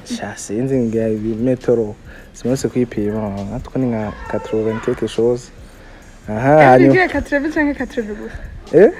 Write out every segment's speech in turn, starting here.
sha sinzi ngira ibimetero simanutse kwipima natwe ni nka 80 quelque chose aha hanyuma Ngiye katreve canke katreve gusa. eh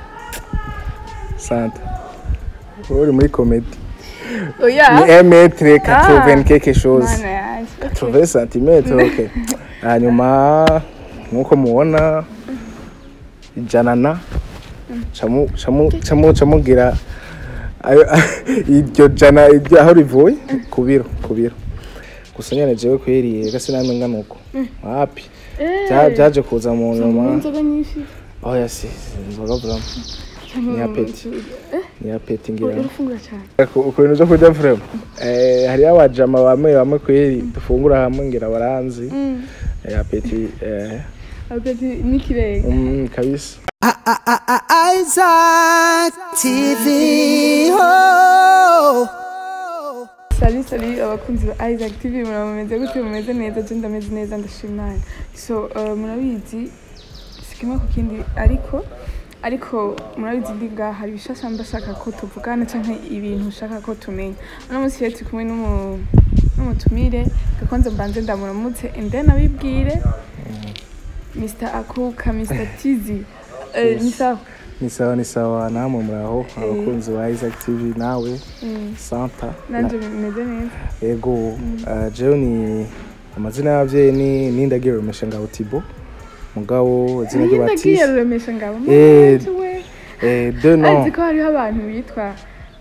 sante uri muri comedy ni Oya. 1 mètre 80 Ah. quelque chose Mana yaje. 80 cm okay hanyuma nkuko mubona ijana na camu camu camu camugira ayo iryo jana iryo aho rivuye ku biro ku biro gusa nyene jewe kweriye gase namwe ngana uko wapi Bya- byaje kuza mu nyuma Inzoga nyinshi. oya si inzoga vraiment Ni apeti. ni apeti ngira Urafungura cyane. ukuntu zo kurya vrema eh hariyo abajama bamwe bamwe kweri dufungura hamwe ngira baranzi Mm. eh, apeti eh Apeti n'ikirenga. mm, kabisa Isaac TV. Oh. Sali sali abakunzi ba Isaac TV murameze gute mumeze neza je ndameze neza ndashimana so uh, murabizi sikimwe ku kindi ariko ariko murabizi ndi ngaha hari ibishasha ndashaka ko tuvugana canke ibintu ushaka ko tumenya uno munsi rero turi kumwe n'umu- n'umutumire gakonze mbanze ndamuramutse and then abibwire Mr Akuka Mr Tizi Eh, ni sawa ni sawa ni sawa namwe muraho abakunzi ba Isaac TV nawe Mm, Santa nanje meze neza ego uh, jewe ni amazina y'abavyeyi ni Nindagiro Meshenga Tibo mugabo izina ryo ndagiye Baptiste ruremesha ngabo Eh, Manje we. eh de azi nom ko hariho abantu bitwa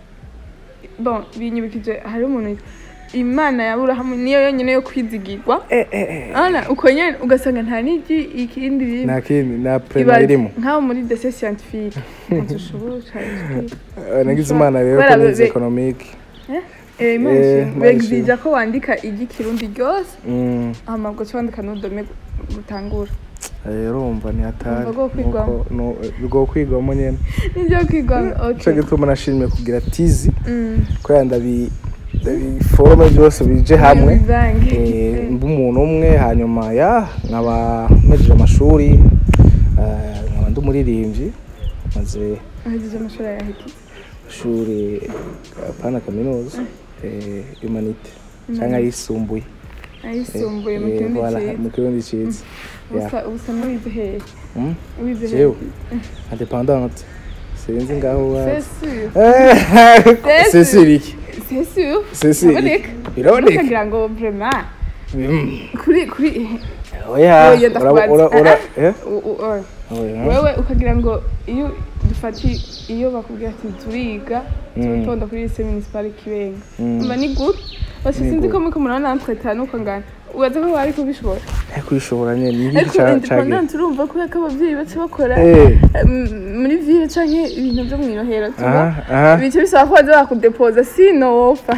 bon binyibukije hari umuntu yitwa imana ya burahamu niyo yonyine yo kwizigirwa eh eh eh ana uko nyene ugasanga nta n'igi ikindi biri nta kindi nta prema ibaze irimo nk'aho muri dese scientifique ntushobora Eh, nagize imana rero ko Kubera nize be- economique eh imana Eh, ishimwe. Imana ishimwe. begzija ko wandika igi kirundi ryose mm hama ubwo cyo wandika n'udome gutangura eh, urumva ni hatari Urumva bwo kwigwamo. Nuko- no bwo kwigwamo nyene nibyo kwigwa nico okay gituma nashimye kugira tizi Mm. kubera ndabi ndabiforome byose bije hamwe Bivange. Eh, mba umuntu umwe hanyuma ya nkaba mpejeje amashuri eh, nkaba ndi umuririmbyi maze ahejeje amashuri ayahejeje ishuri apana kaminuza eh, humanite cyangwa ayisumbuye ayisumbuye mu Eh, kirundi voilà, cyiza mu kirundi cyiza Ya. usa usa n'uwize hehe Mm, wize jewe hehe independante sinzi ngaho c'est wazi sûr c'est sûr iki c'est sûr c'est sûr biraboneka biraboneka ukagira ngo vraiment Mm. kuri kuri oya Oya, ura- ura- ura- eh? u- u- oya. Oya. wewe ukagira ngo iyo dufati iyo bakubwira ati turiga turutonda kuri lycée municipale kibenga Mm. umva ni good bose Ni sinzi good. ko muriko murabona entretien nuko ngana ubaza ko wari kubishobora Eh, kwishobora nyine ni iki ariko ca- cagiye independent urumva ko ko abavyeyi baca bakora Eh. em, muri ville canke ibintu vyo mw'irohero aha tuba aha bice bisaba ko baza bakudepoza sino wopfa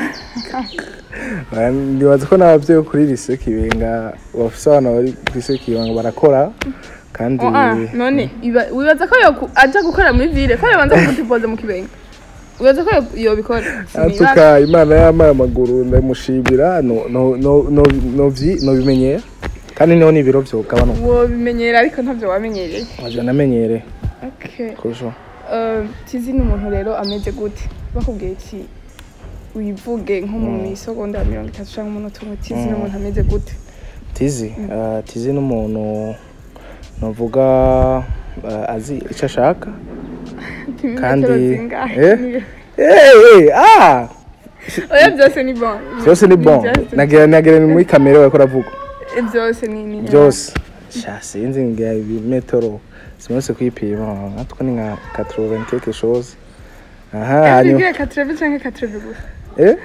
Ah, ndibaza ko n'abavyeyi bo kuri lise kibenga bafise abana bari kuri lise kibenga barakora kandi Oh, ah, none iba- wibaza ko yoku- aja gukora muri ville ko yobanza kugudepoza mu kibenga wibaza ko yo- yobikora Sinibaza. atuka imana y'amaye amaguru ndamushimira no no no no no vyi- no bimenyera kandi niho n'ibiro vyogabanuka wobimenyera ariko ntavyo wamenyereye waje namenyere okay kurushaho Eh, tizi ni umuntu rero ameze gute bakubwiye iki wivuge nko mu misogonda ya mirongo itatu canke umunota umwe tizi ni umuntu ameze gute tizi ah, tizi n'umuntu novuga ah, azi ico ashaka Kandi- Metero zingahe? eh? Eh, eh, ah oya byose ni bon byose ni bon byose- nagira nagira ni muri kamera bariko ravuga eh, byose ni ni byose sha sinzi ngira ibimetero simanutse kwipima natwe ni nka 80 quelque chose aha hanyuma Ngiye katreve canke katreve gusa eh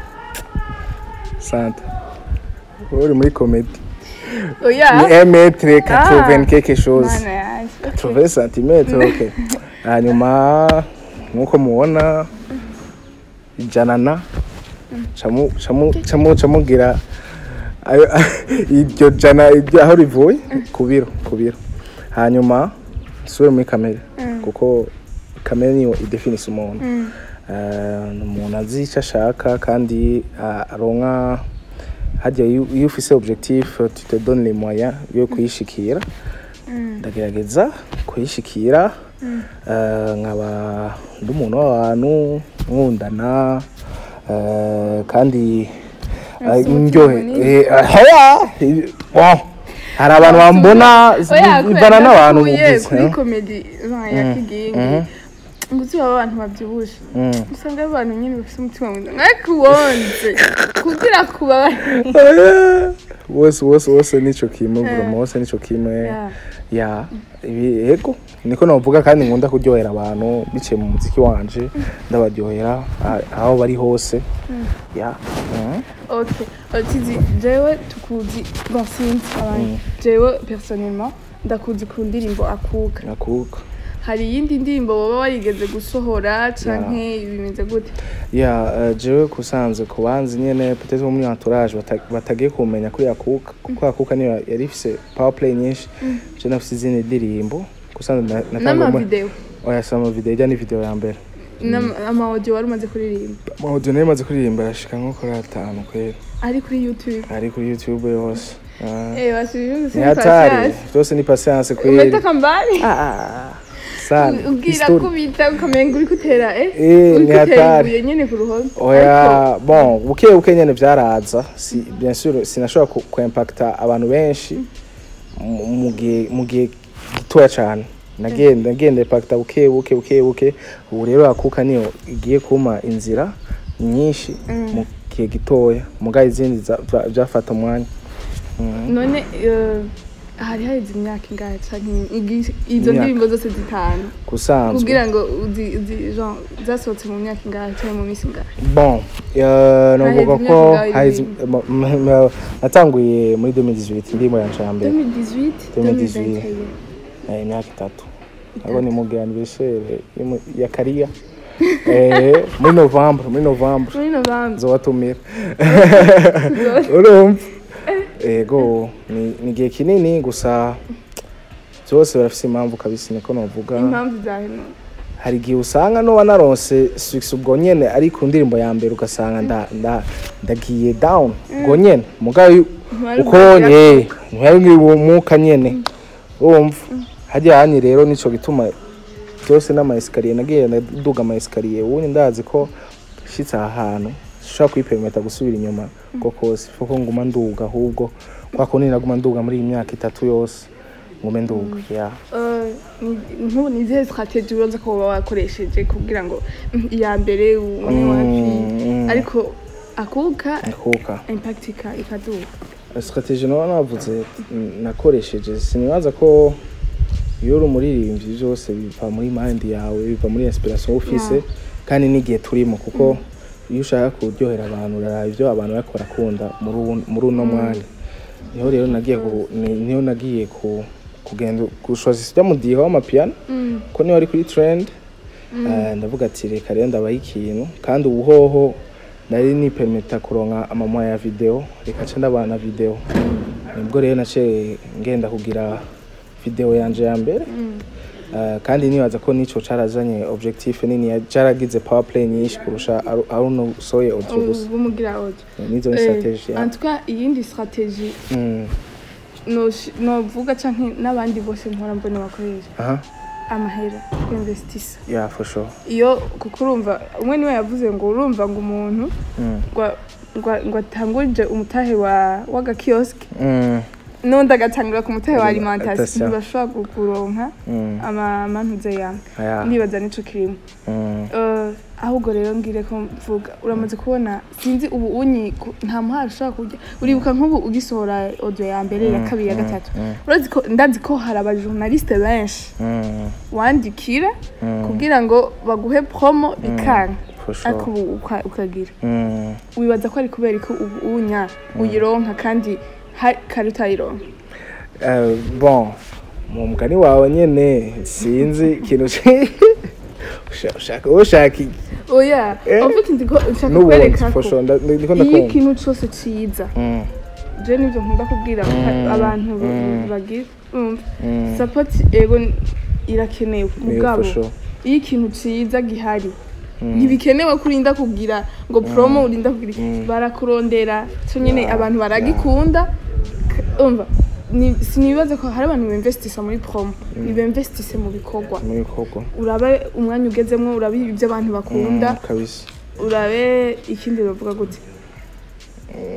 sante uri muri comedy ni oya 1 mètre 80 Ah. quelque chose mana yaje 80 cm okay hanyuma nkuko mubona ijana na camu camu camu camugira ayo iryo jana iryo aho rivuye ku biro ku biro hanyuma sube muri kamera kuko kamera niyo idefinisa umuntu Eh, ni umuntu azi icyo ashaka kandi ah, aronka hajya iyo iyo ufise objectif tu te donne les moyens yo kuyishikira ndagerageza kuyishikira eh, nkaba ndi umuntu w'abantu nkundana eh, kandi Afise umutima ndyohe munini. Eh, heya Bon, hari abantu bambona Oya, bivana n'abantu kubera bumvise kuri eh? komedi ya kigingi ngo uzi baba abantu babyibushe usanga ari abantu nyine bafite umutima mwiza ariko uwonze kugira kubabara wose wose wose nico kimwe buruma wose nico kimwe Yeah. ya ibi yego niko navuga kandi nkunda kuryohera abantu biciye mu muziki wanje ndabaryohera ah- aho bari hose ya Mhm. ok tizi jewe tukuzi bon sinzi abantu jewe personnellement ndakuzi ku ndirimbo akuka nakuka hari iyindi ndirimbo baba warigeze gusohora canke bimeze gute ya eh, jewe kusanze ku banzi nyene peut-être bo muri entourage bata- batagiye kumenya kuri akuka kuko akuka niyo yari ifise power play nyinshi je nafise izindi ndirimbo kusanze na- natangwa mu- n'amavideo oya si amavideo ijya ni video ya mbere n'amaudio wari umaze kuririmba amaudio nayo maze kuririmba arashika nko kuri atanu kwera ari kuri youtube ari kuri youtube yose Ah. eh basubije ni hatari byose ni patience kweri umeta kambari Ah, sana ubwira History. kubita ukamenga uri gutera eh Eh, uri ni gutera hatari. ibuye nyene ku ruhome oya bon buke buke nyene vyaraza si bien sûr sinashobora ku, ku impacta abantu benshi mu- mu gihe mu gihe gitoya cane nagenda ngenda impacta buke buke buke buke ubu rero akuka niyo igiye kuma inzira nyinshi mu gihe gitoya mugaye izindi za- za- vyafata umwanya Mhm. none eh, hari haheze imyaka ingahe canke igi- izo Imyaka. ndirimbo zose zitanu kusanzwe kugira ngo uzi uzi genre zasohotse mu myaka ingahe canke mu minsi ingahe bon euh, novuga Haheze ko imyaka ingahe haheze ibintu? m- m- m- natanguye muri 2018 ndimo yanje ya mbere 2018 2018. 2021 Eh, imyaka itatu abo ni mugi anniversaire y'umu- ya kariya eh, muri novembre muri novembre muri novembre nzobatumira urumva ego ni ni igihe kinini gusa byose barafise impamvu kabisa niko novuga impamvu zawe none hari igihe usanga noba naronse six ubwo nyene ari ku ndirimbo ya mbere ugasanga nda- nda- ndagiye down ubwo nyene mugayo Ntwari uko ubwira- nye ntihari ngiri uwo mwuka nyene urumva harya hanyu rero nico gituma byose n'ama esikariye nagiye ndaduga ama esikariye ubundi ndazi ko shitse aha hantu ushobora kwipermeta gusubira inyuma ko kose kuko nguma nduga ahubwo kwa kundi naguma nduga muri iyi myaka itatu yose ngume nduga yeah. Eh, ni- nk'ubu ni izihe strategy ubanza ko uba wakoresheje kugira ngo mm, iya mbere ubone Mm, wapi mm. ariko akuka kuka impact ika- ikaduga strategie naba navuze mm, nakoresheje sinibaza ko iyo uri umuririmbyi byose biva muri mind yawe biva muri inspiration ufise Yeah. kandi n'igihe turimo kuko iyo ushaka kuryohera abantu uraraba ibyo abantu bariko barakunda muri ubu- muri uno mwanya niho rero nagiye ku- ni- niho nagiye ku kugenda gushoza isya mudiho w'amapiyano Mm. ko niba ari kuri trend eh, ndavuga ati reka rero ndabaha ikintu kandi ubuhoho nari nipermita kuronka amamwa ya video reka nce ndabana video nibwo rero naciye ngenda kugira video yanje ya mbere Eh, kandi nibaza ko nico carazanye objectif nini ya- caragize power play nyinshi kurusha aru- aruno soye audio gusa ubu mugira audio nizo ni strategy en tout cas iyindi strategy Mm, nosh- novuga canke n'abandi bose mpora mbona bakoresha aha amahera kwinvestisa yeah for sure iyo kuko urumva umwe niwe yavuze ngo urumva ngo umuntu Mm, ngo- ngo- ngo atangurije umutahe wa w'agakiyosike mm, n'undi agatangura ku mutahe wa alimentation Alimentation. ntibashobora kuronka mm, amamantuze yawe aya, ndibaza nico kirimo mm, Eh, ahubwo rero ngire ko mvuga uramaze kubona sinzi ubu unyi ku- nta muhari ushobora kurya uribuka nk'ubu ugisohora audio ya mbere ya kabiri ya gatatu urazi ko ndazi ko hari abajournaliste benshi mm, wandikira mm, kugira ngo baguhe promo bikanga for ariko sure ubu uka- ukagira Mm. wibaza ko ari kubera ko ubu unya uyironka kandi ha- kare utayironka Eh, bon mu mugani wawe nyene sinzi ikintu ci- Usha- ushaka ushaka iki? oya Eh? ufite ndiko nshaka n'ubundi kwereka for ko sure nda- ndiko iyo ndakumva ikintu cose ciza Mm, je nivyo nkunda kubwira Mm, abantu mm. bagira umva mm, support ego n- irakenewe yeah, mugabo for sure. iyo ikintu ciza gihari Mm. ntibikenewe ko urinda kugira ngo promo urinda kugira Mm. barakurondera cyo nyene Yeah, abantu baragikunda K- umva ni- sinibaza ko hari abantu bimvestisa muri promo nibemvestise mu bikorwa mu bikorwa urabe umwanya ugezemwo urabe ibyo abantu bakunda Mm, kabisa urabe ikindi bavuga gute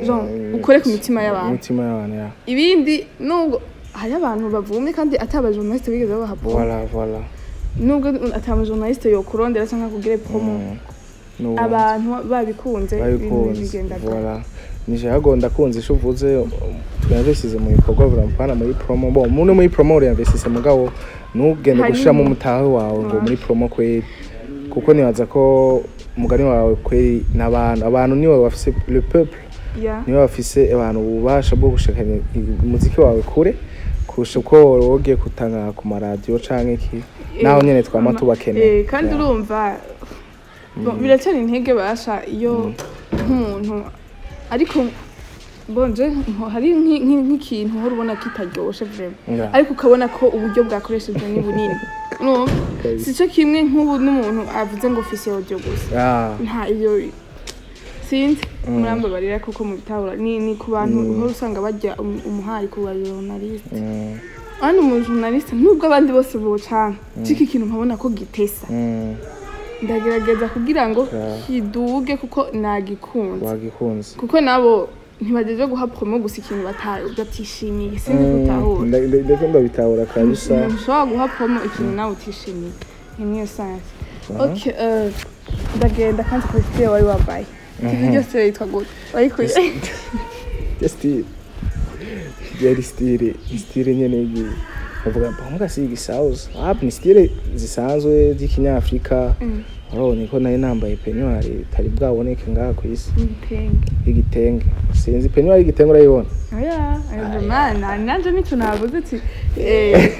Genre, Mm, ukore ku mitima y'abantu imitima y'abantu ya ibindi nubwo hari abantu bavumye kandi ataba journaliste bigeze babaha promo voilà voilà nubwo ataba journaliste yokurondera cyangwa kugira promo N'ubu- abantu babikunze ibintu babikunze bigenda voilà nije hago ndakunze ico uvuze twinvestise mu bikorwa burampana muri promo bon muno muri promo uriinvestise mugabo ntugende Hanyuma- gushiramo umutahe wawe ngo muri promo kweri kuko nibaza ko umugani wawe kweri n'abantu abantu niwe bafise le peuple ya niwe bafise abantu ububasha bwo gushikanya umuziki wawe kure kurusha uko wogiye kutanga ku maradiyo canke iki naho nyene twama ama- tubakeneye eh, kandi Yeah. urumva bon, biracyari intege basha iyo nk'umuntu ariko bonje nko- hari nk'i- nk'i- nk'ikintu uhora ubona kitaryoshe vraiment Yeah. ariko ukabona ko uburyo bwakoreshejwe ni bunini Urumva? Kabisa. si cyo kimwe nk'ubu n'umuntu avuze ngo ofisiye audio gusa Ah, nta iyo sinzi murambabarira kuko mubitahura ni ni ku bantu uhora usanga bajya um- umuhari ku bajournaliste mm, hano umujournaliste nubwo abandi bose bocana ciki kintu nkabona ko gitesa mm, ndagerageza kugira ngo Yeah. kiduge kuko nagikunze wagikunze kuko nabo ntibagejeje guha promo gusa ikintu bata- batishimiye sinzi gutahura ndetse ndabitahura kabisa umuntu ushobora guha promo ikintu nawe utishimiye ni niyo sansi okay eh, ndagenda kandi kuri sitire wari wambaye ivi ryose yitwa gute wayikuye ya stile yari stile stile nyene yi bavuga mbona si igisauza hapi ni stile zisanzwe z'ikinyafrika urabona ko nari nambaye penyuari itari bwaboneke ngaha ku isi ibitenge y'igitenge sinzi penyuari y'igitenge urayibona oya ayo mana nanje nicyo navuze ati eh,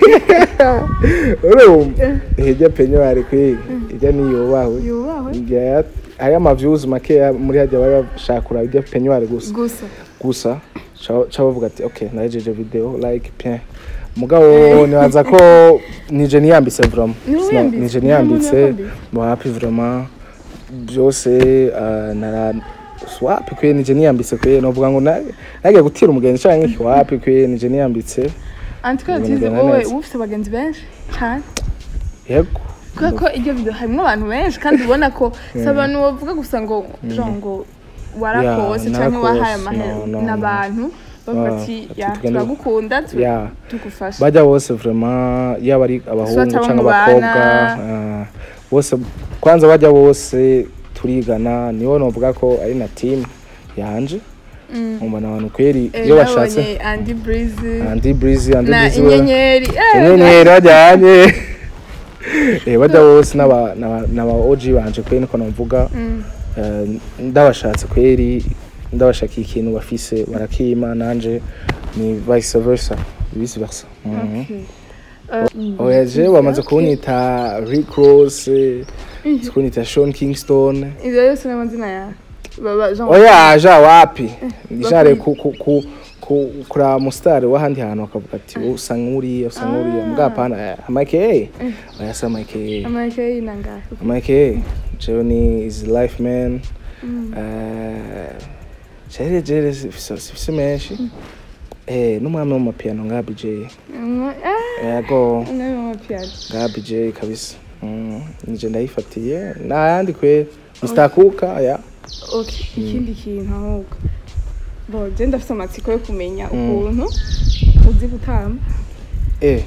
urumva hirya penyuari kwiga hirya niyubahwe yubahwe Hirya hari amavyuzi makeya muri hajya bari bashaka kuraba irya penyuari gusa gusa gusa ca bavuga ati ok narejeje video like bien mugabo nibaza ko nije niyambitse vraiment Ni wowe Sina- wiyambitse? nije Nta muntu niyambitse yakwambitse? mu happy vraiment byose ah, nara swapi kwe nije niyambitse kwe novuga ngo na- nagiye gutira umugenzi canke iki wapi kwe nije niyambitse antiko Ibintu tize bigenda wowe neza. uba ufite abagenzi benshi cyane yego kubera ko iryo video harimo abantu benshi kandi ubona ko si abantu bavuga gusa ngo genre ngo warakose Yeah, cyangwa wahaye narakose, amahera no, no, ni no. abantu bavuga Ah, ati ati ya tugende- turagukunda tu- Yeah. tugufasha bajya bose vraiment yaba ari abahungu Soit abo cyangwa mubana. abakobwa ah, bose kwanza bajya bose turigana niho novuga ko ari na team yanje mbona abantu kweri Eh, iyo bashatse nabonye Andy Breezy Andy Breezy Andy na Breezy we- inyenyeri eh, inyenyeri bajyanye eh bajya bose n'aba n'aba n'aba OG banje kweri niko navuga Mm. Eh, ndabashatse kweri ndabashakiye ikintu bafise barakima nanje ni vice versa vice versa Mhm. Okay. Eh, oya je bamaze kunyita Rick Ross eh, kunyita Sean Kingston ivyo yose ni amazina yawe baba genre oya ja wapi jare bakwi- ku ku ku ku kura mustari wahandi hantu bakavuga ati usa nk'uriya usa nk'uriya Ah. mbwa pana Mike oya sa Mike amayike y'inanga Mike jewe ni is life man eh jere jere sifise menshi eh n'umwami w'amapiano nga BJ yego nawe mama piano nga BJ kabisa Mm, nije ndayifatiye nayandi kwe Mr Kuka ya okay ikindi kintu ahubwo bo je ndafite amatsiko yo kumenya Mm. ukuntu uzi gutamba eh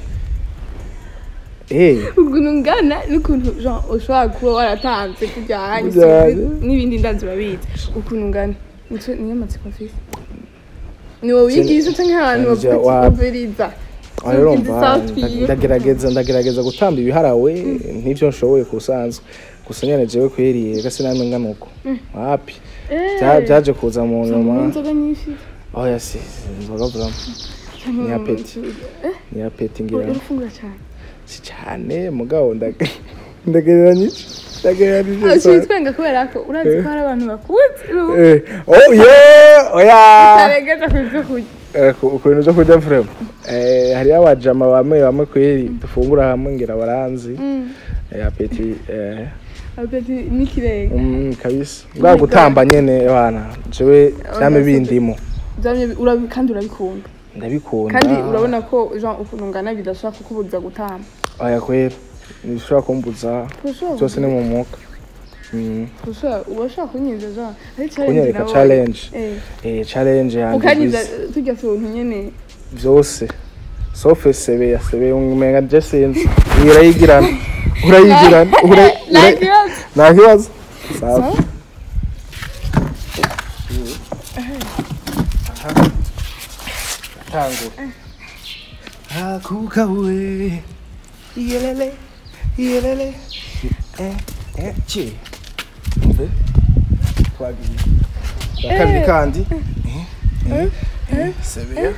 eh ukuntu ungana n'ukuntu genre ushobora kuba waratanze kujyanye Kujyanye. sinzi, n'ibindi ndazi urabizi ukuntu ungana nico niyo matsiko mfise ni wowe wigisha canke abantu Nje bavuga wa- ati uberiza urumva ndagerageza ndagerageza gutamba ibiharawe n'ibyo nshoboye kusanzwe gusa nyene jewe kweriye gase namwe ngana uko wapi Bya- byaje kuza mu nyuma inzoga nyinshi oya si inzoga vraiment cyangwa Ni mu- apeti. eh ni apeti ngira urafungura cyane si cyane mugabo ndage ndagereranyije ndagereranyije Ushobora cyane. twenga kubera ko urazi ko hari abantu bakuzi Eh, oh yeah oya utaregeza ku byo kurya Eh, ku ku bintu byo kurya vrema eh hariyo abajama bamwe bamwe kweri dufungura hamwe ngira baranzi eh, apeti eh apeti n'ikirenga Mm, kabisa bwa gutamba nyene bana jewe vyame bindimo byamye bi- urabi- kandi urabikunda ndabikunda kandi urabona ko jean ukuntu ungana bidashobora kukubuza gutamba aya kwera ntibishobora kumbuza Ntushobora byose ni mu mwuka Mm. ushobora uba ushobora kunyiza genre ari challenge kunyereka nabonye. challenge eh eh challenge yanjye ukanyiza bize tujya tuntu nyene byose sauf sebe ya sebe umenga je sinzi iyo urayigirana urayigirana ura- ura- like yours nta kibazo sawa tangura akuka we yelele yelele eh eh chi mbe twagiye Twa kabiri kandi eh eh eh sebe ya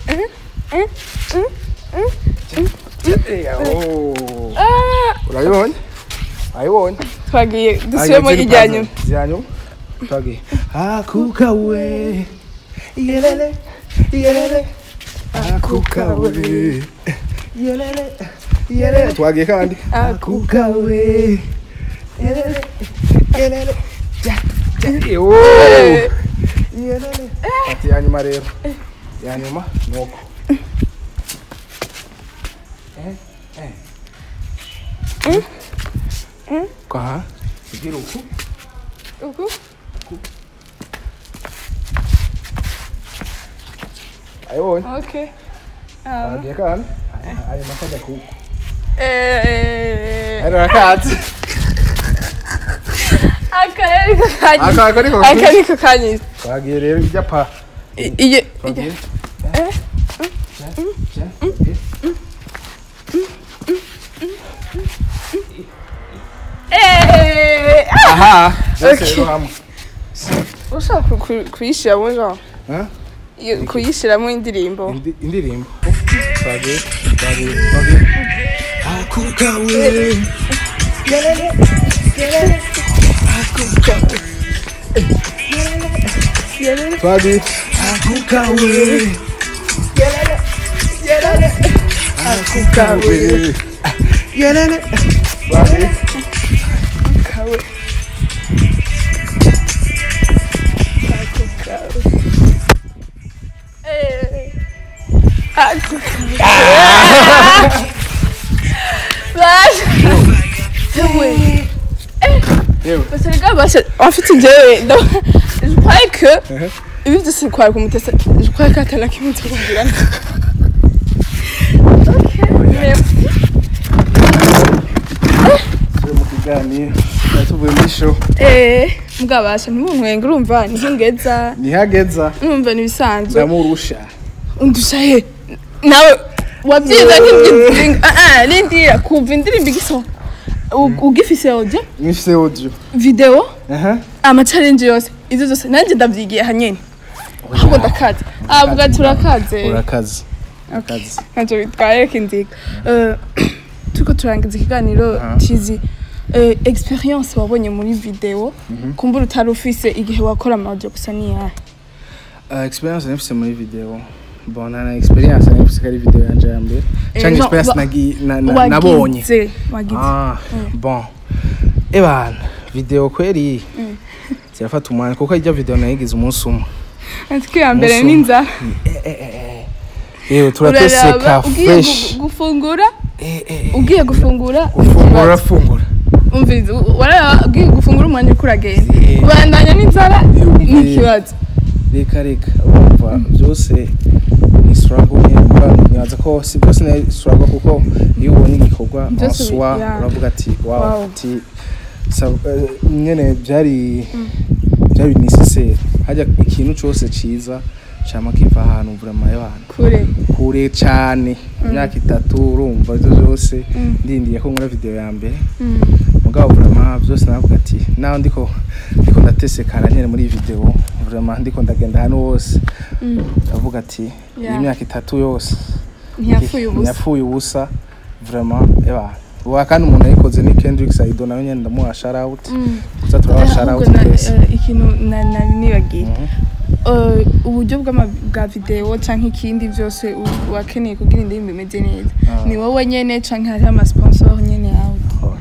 Oh. urayibonye ayibonye twagiye dusubiremo ijya nyuma ijyanyu twagiye akuka we yelele yelele akuka we yelele yelele twagiye kandi akuka we yelele yelele ja ja oh yelele ati ya nyuma rero ya nyuma nuko eh eh kwa ugira uku uku ayibonye okay Ah. twagiye kandi ayo makajya kuku eh ari rakatsi aka ariko kanyiza aka aka niko aka niko kanyiza twagiye rero ijya pa I- iyo twagiye eh aha byose Okay. rero hamwe ushaka ku- ku- kuyishyiramo genre Huh? iyo- kuyishyiramo indirimbo Indi- indirimbo twagiye twagiye twagiye akuka we yelele yelele akuka Yelele. twagiye akuka we yelele yelele akuka we yelele twagiye kawe Eh. Ako kawe. Basi. Ewe. yewe Parce que les gars, bah, c'est- en fait, c'est Dieu. Donc, je croyais que. Mhm. Ibi byose kwa kumutesa je crois ko atana kimwe tukubwira Okay, merci. turi mu kiganiro tuba tuvuye muri show Eh, mugabasha ntimunkwenga urumva ntihingeza ntihageza urumva nibisanzwe ndamurusha undusha he nawe wabyiza nk'ibyizinga ah ah nindira kumva indirimbo igiso ugifise audio mwifise audio video aha ama challenge yose izo zose nanjye ndavyigiye hanyene ahubwo ndakaze avuga turakaze urakaze urakaze ntacyo bitwaye kinziga Eh, turiko turangiza ikiganiro Aha. tizi eh, experience wabonye muri video kumbura utari ufise igihe wakora amaudio gusa niyahe Uh, experience nifise muri video bon na experience nifise kari video yanje ya mbere Eh, canke no, experience wa- nagi na- na- nabonye wagize wagize ah bon ebana video kweri zirafata umwanya kuko ijya video nayigize umunsi umwe natwe ya mbere Umusuma. n'inzara yewe turateseka uraraba ugiye fresh gu- gufungura Eh, eh, eh. ugiye gufungura ufungura ikibazo. urafungura umviriza u- wararaba ugiye gufungura umwanya uriko uragenda Eh. ubandanya n'inzara Yumviye. n'ikibazo reka reka urumva byose ni struggle nyine kuba nibaza ko si byose ni struggle kuko iyo ubonye igikorwa Byose bi- waswa yeah. uravuga ati wow Wow. ati sa- eh, nyene byari byari necessaire hajya ikintu cyose ciza cama kiva ahantu vraiment y'abantu kure kure cyane imyaka itatu urumva ibyo byose ndindiye ko nkora video ya mbere Mm. mugabo vraiment byose navuga ati naho ndiko ndiko ndatesekara nyene muri iyi video vraiment ndiko ndagenda ahantu hose Mm. ndavuga ati Yeah. iyi myaka itatu yose ntiyapfuye ubusa ntiyapfuye ubusa vraiment eba uwa kandi umuntu yayikoze ni Kendrick Saido nawe nyene ndamuha shout out Mm. tuza turabaha shout out Ahubwo na- twese eh, ikintu na- nari nibagiye Mhm. Eh, uburyo bw'ama- bwa video canke ikindi byose u- wakeneye kugira indirimbo imeze neza Ah. ni wowe nyene canke hariho amasponsor nyene yawe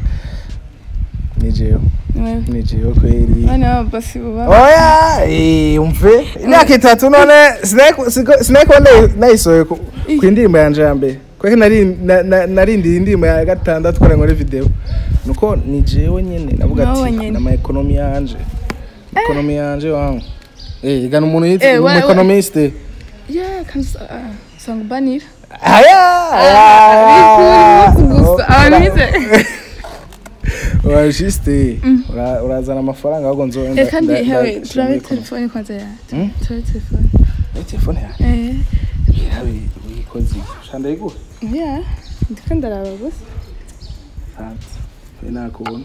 ni jewe Ni wewe? ni jewe kweli Bana basi buba oya eh, umve imyaka itatu none sineko- siko- sineko nayi- nayisohoye ku ku indirimbo yanje ya mbere kweke nari na- na- narindiye indirimbo ya gatandatu kora nkore video nuko ni jewe nyene navuga Nawe ati nyene. nama ekonomi yanje ekonomi yanje wangu eh igana umuntu Eh, yitwa wa- wa- umuekonomiste yeah kandi usa- ah, usanga ubanira aya bikuri munsi gusa abantu bize urajiste ura- urazana amafaranga ahubwo nzo Eh, kandi nda- hewe nda- turabe nda- telefone kwanza ya Hmm? turabe telefone Eh, telefone yawe eh yawe uyikoze shanda yiguhe yeah ndiko ndaraba gusa santi we nakubona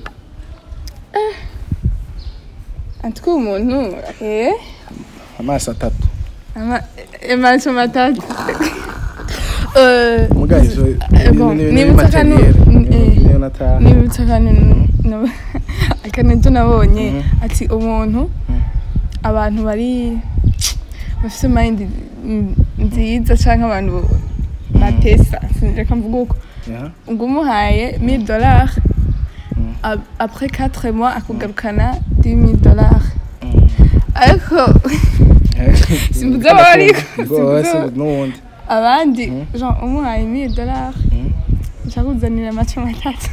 antiko umuntu eh amaso atatu ama amaso matatu eh muga ivyo Eh, bon, ni nibutsa kano- eh, niyo nataha nibutsa akantu akantu nabonye Mhm. ati umuntu abantu bari bafite mind nziza cyangwa abantu batesa reka mvuga uko Yeah. ngo umuhaye 1000 dollars Mm. a- après 4 mois akugarukana 10000 dollars Mm. ariko Simbuza abo ariko, simbuza abo. n'uwundi abandi Mm. genre umuhaye 1000 dollars Mm. nshakuzanira amace matatu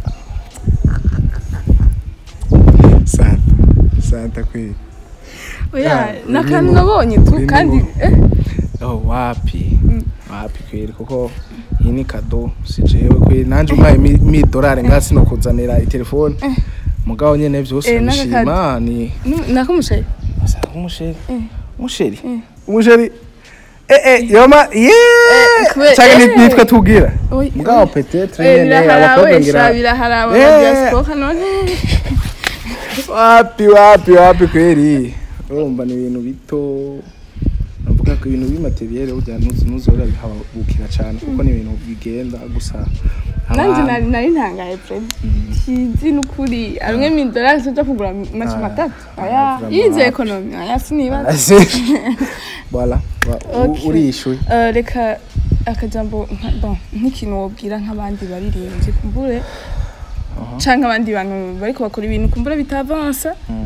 santa santa kweli oya Yeah, ni akantu uri nabonye tu uri kandi mu- eh, oh wapi Mm. wapi kweli kuko iyi ni kado si jewe kweli nanje umpaye mi- mi dolari ngaha sinokuzanira itelefone Eh. mugabo nyene vyose Eh, n'aka urabishima ni nu- nakamushaye Asa umusheri Eh. umusheri Eh. umusheri eh eh yoma yeah kube- cyangwa eh. nitwe tugira Oya, mugabo peut-être eh, nyene biraharaba abakobwa wesha ngira biraharaba Eh. na diaspora none wapi wapi wapi kweli urumva ni ibintu bito navuga ko ibintu b'imateriel burya ntuzi ntuzora bihabukira cyane kuko ni ibintu bigenda gusa nanjye abantu- nari nari ntangaye pre kizi n'ukuri amwe mi dollars uja kugura amace Ah. matatu Ah, aya vraiment. yize ekonomi aya sinibaza Ase. voilà wa- u- Okay. urishyuye Eh, reka akajambo nka- bon, nk'ikintu wobwira nk'abandi baririmbyi kumbure Aha. canke abandi bantu bariko bakora ibintu kumbure bitavansa Mm.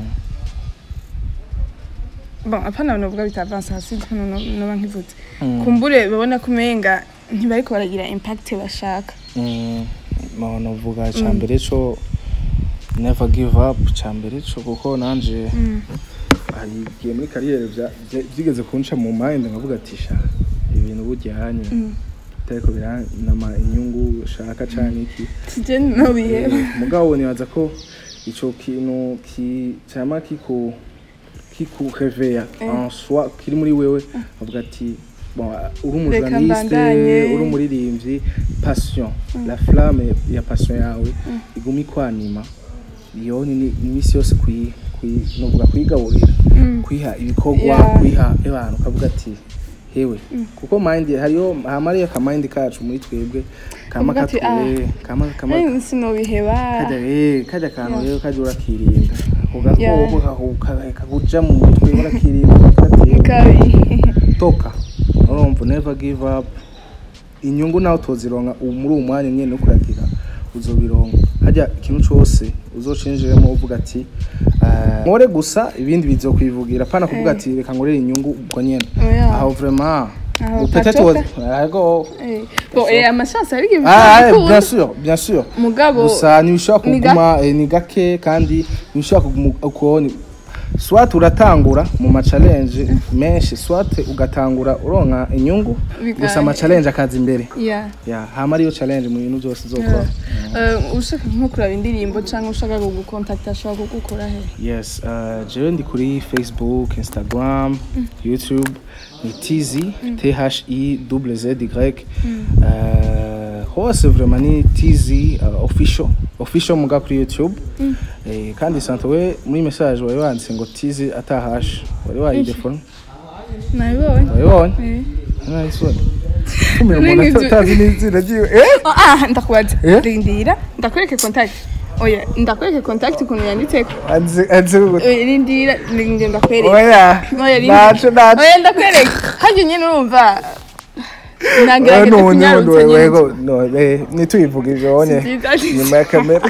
bon apana novuga bitavansa hasi hano noba nkivuze Mm. kumbure babona ko umenga ntibariko baragira impact bashaka Mm, no novuga cya mbere cyo never give up cya mbere cyo kuko nanje Mm. hari igihe muri kariyeri bya- bya- byigeze kunca mu mind nkavuga ati sha ibintu bujyanye Mm. ariko biranama inyungu ushaka cyane iki tije nobiheba Eh, mugabo nibaza ko ico kintu ki cyama kiku kiku reveya Eh. en soi kiri muri wewe avuga ati bon uri Reka umujournaliste mbandanye. uri umuririmbyi passion la flamme ya passion yawe iguma ikwanima iyo ni ni imisi yose kuyi kuyi novuga kuyigaburira Mm. kwiha ibikorwa Yeah. kwiha abantu ukavuga ati hewe kuko mind hariyo hamariyo ka mind kacu muri twebwe kama Kavuga ati, katwe kama kama Eh, sinobiheba kajya eh kajya kantu rero kajya urakirinda Yeah. ugakoko kakuja mu mutwe urakirinda ugatera kabi toka urumva never give up inyungu nawe utozironka ubu muri uwo mwanya nyene no kuragira uzobironka hajya ikintu cose uzocinjiremo uvuga ati eh, nkore gusa ibindi bizokwivugira pana kuvuga Eh. ati reka nkorere inyungu ubwo nyene Oya. aho vraiment Aho peut-être patoka. woza- yego Eh, bon eh, amashasi ari Ah, eh, bien ibikunda sûr bien sûr mugabo gusa ntibishobora ni kuguma eh, ni gake kandi ntibishobora kuguma uko ni swat uratangura mu ma-challenge menshi swat ugatangura uronka inyungu Biga- gusa ama-challenge akaza imbere yeah ya hama ariyo challenge mu bintu byose uzokora Eh, ushaka nko kuraba indirimbo cyangwa ushaka kugukontakta ashobora kugukora he yes uh, jewe ndi kuri facebook instagram youtube ni tz t h i w z y uh, hose vraiment ni tz uh, official official muga kuri youtube eh, kandi sante we muri message wari wanditse ngo tz atahash wari wayidefone nabibonye wabibonye Eh. nayisoni kumira None umuntu ibyo- atazi n'izina ryiwe eh Oh, ah ndakubaza Eh? rindira ndakwereke contact oya ndakwereke contact ukuntu yanditseko anze anze Eh, rindira rindira ndakwereke oya oya rindira naco naco oya ndakwereke hajya nyine urumva Eh, nagerageje nubundi nubundi kunyarutsa nyine wego no eh nituyivuga ivyo onye Si byiza. nyuma ya kamera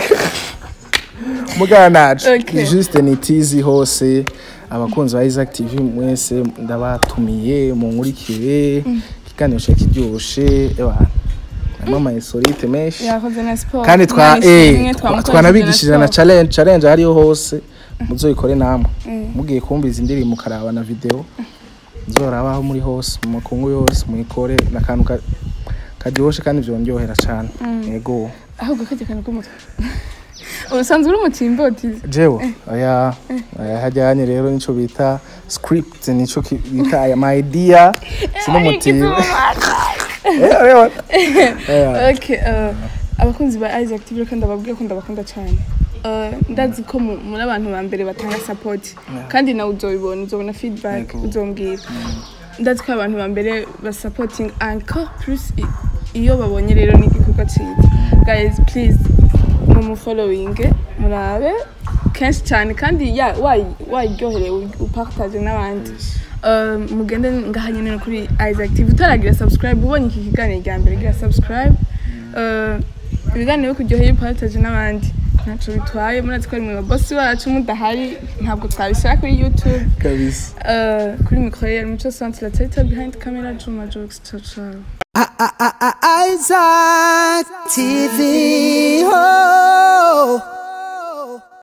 mugana nacu Okay. juste ni tizi hose abakunzi ba Isaac TV mwese ndabatumiye munkurikire ikiganiro cyo kiryoshe eba harimo ama insolite menshi yakoze na siporo kandi twa Imana eh ishimwe, twa- twamukoresheje twanabigishije na siporo. challenge challenge hariyo hose muzoyikore namwe Mm. mugiye kumviza indirimbo ukaraba na video muzorabaho muri hose mu makungu yose muyikore n'akantu ka- karyoshe kandi vyondyohera cane yego ahubwo kajya kantu k'umutwe ubusanzwe uri umutimbotizi jewe aya aya hajyanye rero nico bita script nico ki- bita aya my idea sinumutima eh rero eh Okay, uh, abakunzi ba Isaac TV kandi ababwiye ko ndabakunda cyane Uh, ndazi ko mu- muri abantu ba mbere batanga support kandi nawe uzobibona uzobona feedback Yego. uzombwira ndazi ko abantu ba mbere ba supporting encore plus i- iyo babonye rero n'igikorwa cyiza guys please mumufollowing murabe kenshi cyane kandi ya wayi- wayiryoherewe upartage n'abandi Uh, mugende ngaha nyine no kuri Isaac TV utaragira subscribe ubonye iki kiganiro rya mbere gira subscribe Uh, ibiganiro byo kuryohera upartage n'abandi ntacyo bitwaye murazi ko ari mwe babosi wacu mudahari ntabwo twabishyira kuri youtube kabisa Uh, kuri mikoro ya mico centre la teta behind camera juma jokes ciao ciao Isaac TV.